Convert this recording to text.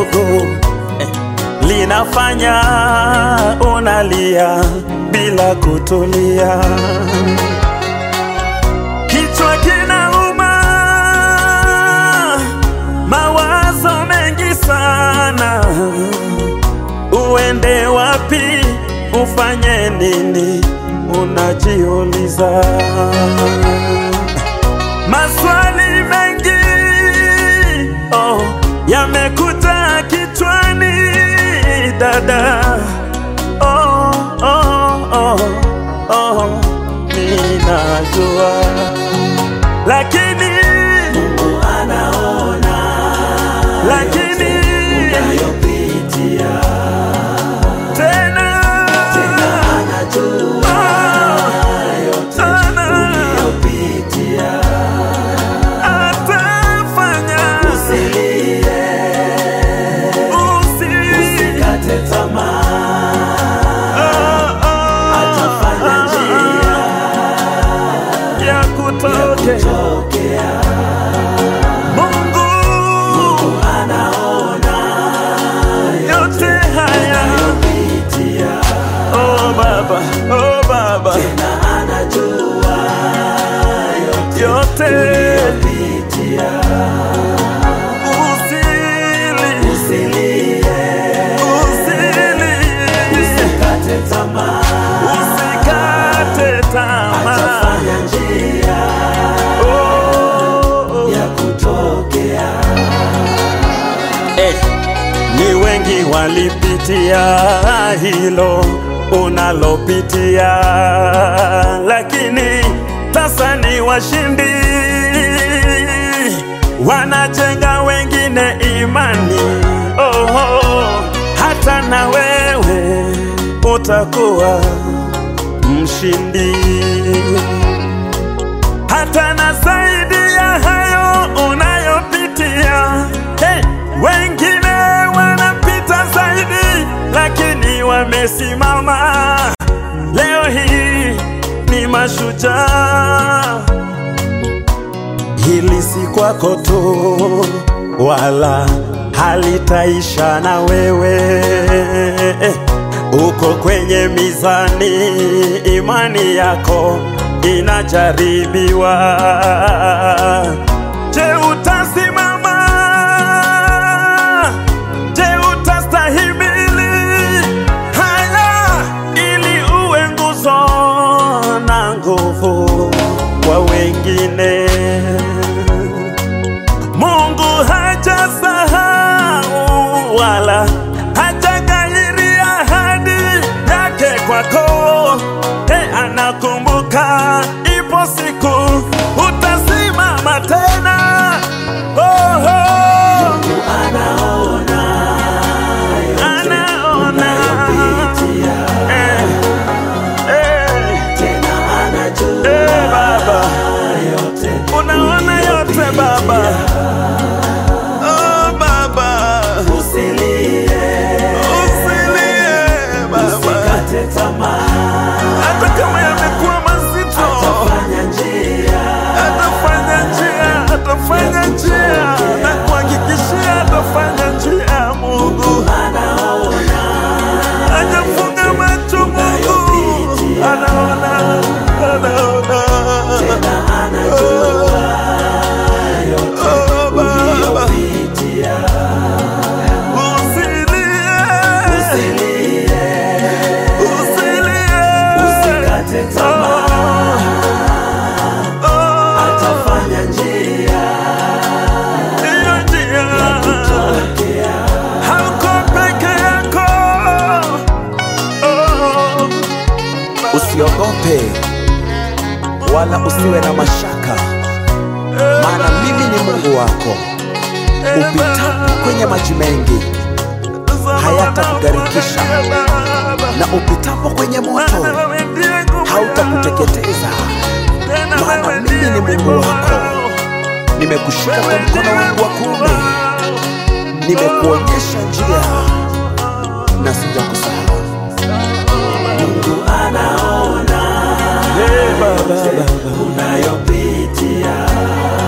dogo eh, linafanya unalia bila kutulia. Kichwa kinauma, mawazo mengi sana, uende wapi, ufanye nini, unajiuliza maswali mengi oh, yamekuja kichwani dada oh, oh, oh, oh, ninajua lakini Mungu anaona lakini unayopitia, tena anajua sana unayopitia. atafanya Usilie, usi usikate tamaa, oh, oh, atafanya njia ya kutoke tokea. Mungu Anaona yote haya yopitia, oh baba oh baba na anajua yote yopitia. usili Usilie, usili usikate tamaa, usikate tamaa atafanya njia oh, ya kutokea. eh, ni wengi walipitia hilo unalopitia, lakini sasa ni washindi, wanajenga wengine imani. Oh, oh, hata na wewe utakuwa mshindi hata na zaidi ya hayo unayopitia. Hey, wengine wanapita zaidi, lakini wamesimama. Leo hii ni mashujaa. Hili si kwako tu, wala halitaisha na wewe. Uko kwenye mizani, imani yako inajaribiwa. Je, utasimama? Je, utastahimili haya ili uwe nguzo na nguvu kwa wengine? Mungu hajasahau wala hajaghairi ahadi yake kwako. Hey, anakumbuka, ipo siku utasimama tena. Oh, oh, Mungu anaona anaona yopitia, eh, eh, tena anajua eh, Baba yote unaona yote Baba. Oh, Baba Usilie, usilie Baba, usikate tamaa, hata kama yamekuwa mazito, atafanya njia atafanya njia, atafanya njia, na kuhakikishia atafanya njia. Mungu anaona hajafunga macho, Mungu anaona, anaona. na anajua Oh, Baba yopitia. usilie, Usilie, usilie, usikate tamaa, Oh, oh, atafanya njia hiyo njia tokea. hauko peke yako. Oh, Usiogope wala usiwe na mashaka, maana mimi ni Mungu wako. Upitapo kwenye maji mengi hayatakugharikisha, na upitapo kwenye moto hautakuteketeza, maana mimi ni Mungu wako. Nimekushika kwa mkono wangu wa kuume, nimekuonyesha njia na sijakusahau. Mungu anaona Hey, Baba, Baba. unayopitia,